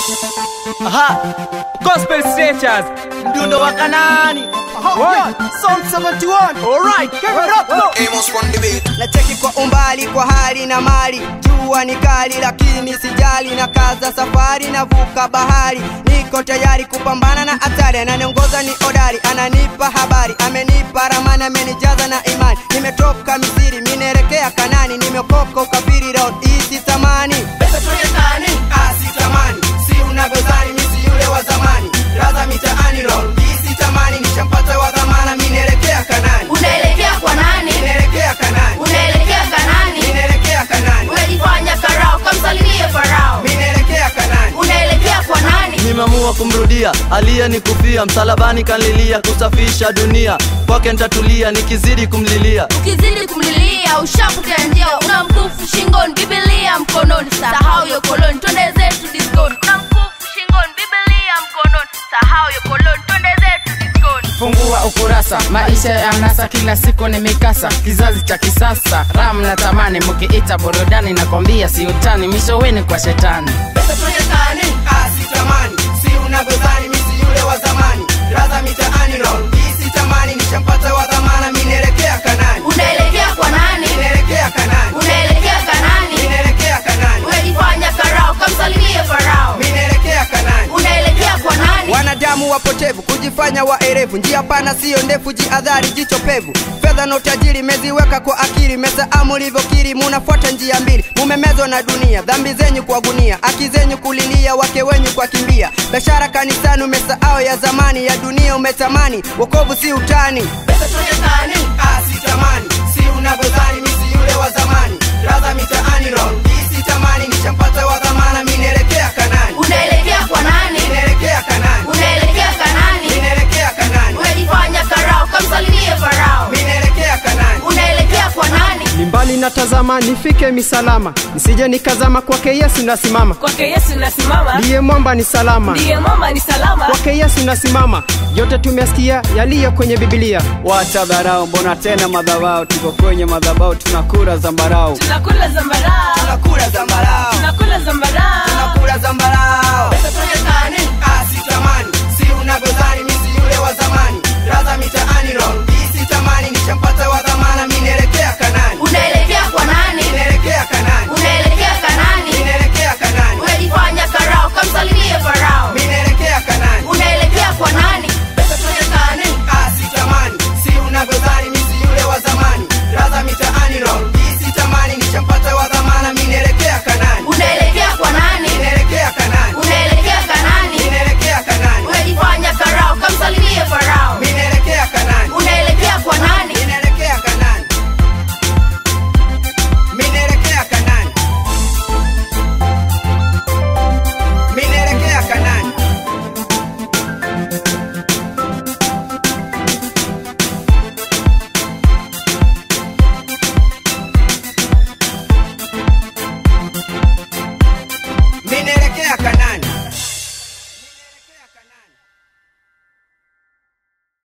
Aha. Gospel Stretchers. Mdundo wa Kanani. One. Song 71. Alright, give it up. Go. Amos on the beat. na cheki kwa umbali kwa hali na mali jua ni kali lakini sijali na kaza safari navuka bahari niko tayari kupambana na hatari ananiongoza ni odari ananipa habari amenipa ramani amenijaza na imani nimetoka misiri minaelekea kanani nimeokoka ukafiri road isi tamani pesa tuonekani asi tamani si unavyodhani misi yule wa zamani raza mitaani road isi tamani nishampata wa dhamana minaelekea kanani unaelekea kwa nani minaelekea kanani unaelekea kanani minaelekea kanani unajifanya karao kamsalimie farao minaelekea kanani unaelekea kwa nani nimeamua kumrudia aliyenikufia msalabani kanlilia kusafisha dunia kwake ntatulia nikizidi kumlilia ukizidi kumlilia ushapotea njia una mkufu shingoni bibilia mkononi sahau yo koloni twende zetu diskoni una mkufu shingoni bibilia mkononi sahau yo koloni twende zetu diskoni fungua ukurasa maisha ya nasa kila siku ni mikasa kizazi cha kisasa ram na tamani mkiita burudani nakwambia si utani mishoweni kwa shetani pesa tuonekani asi tamani si unavyodhani misi yule wa zamani raza mitaani roll isi tamani nishampata wa dhamana minaelekea kanani unaelekea kwa nani minaelekea kanani unaelekea kanani minaelekea kanani unajifanya karao kamsalimie farao minaelekea kanani unaelekea kwa nani wanadamu wapotevu kujifanya waerevu njia pana siyo ndefu jiadhari jicho pevu fedha na utajiri meziweka kwa akili mesaamu mulivyokiri munafuata njia mbili mumemezwa na dunia dhambi zenyu kwa gunia aki zenyu kulilia wake wenyu kwa kimbia biashara kanisani umesahau ya zamani ya dunia umetamani wokovu si utani pesa tuonekani asi tamani si unavyodhani misi yule wa zamani radha mitaani roll isi tamani nishampata wa dhamana minaelekea kanani unaelekea kwa nani minaelekea kanani unaelekea kanani minaelekea kanani unajifanya karao kamsalimie farao minaelekea kanani unaelekea kwa nani ni mbali natazama nifike misalama nisije nikazama kwake yesu nasimama kwake yesu nasimama ndiye mwamba ni salama ndiye mama ni salama kwake yesu nasimama yote tumesikia yaliyo kwenye bibilia wacha dharau mbona tena madhabao tuko kwenye madhabao tunakura zambarau tunakula zambarau tunakula zambarau tunakula zambarau